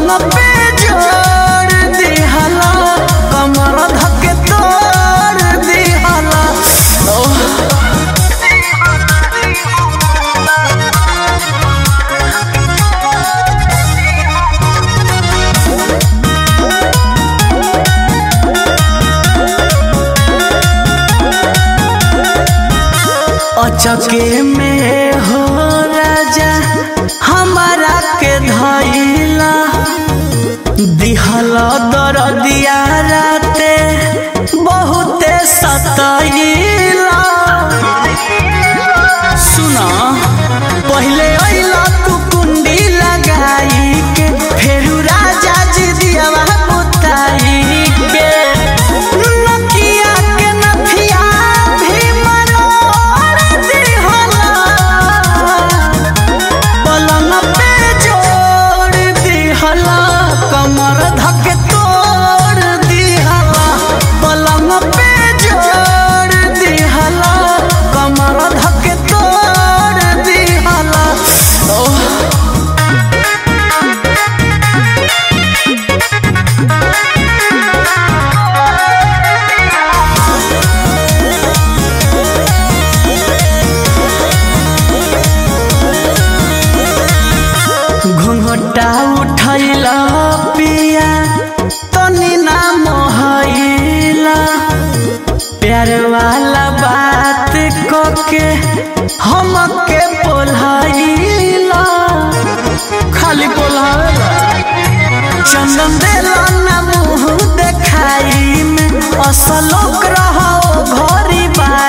पलंग पे जोड़ दिहला कमर धके तोड़ दिहला ओह अचके में हो राजा हमारा के धैला दिहल दरदिया राते बहुते सतैला सुना पहले अइला तू कुंडी लगाई के फेरू राजा जी दियावा बुताई के नकिया के नथिया भी मरोड़ दिहला पलंग पे जोड़ दिहला कमर धके तोड़ दिहला पलंग पे जोड़ दिहला कमर धके तोड़ दिहला ओह घुंघटा उठैला पिया तनी ना मोहैला प्यार वाला बात कके हमके पोल्हैला खाली पोल्हैला चंदन देला ना मुंह देखाई में असलोक रहो घरी बाई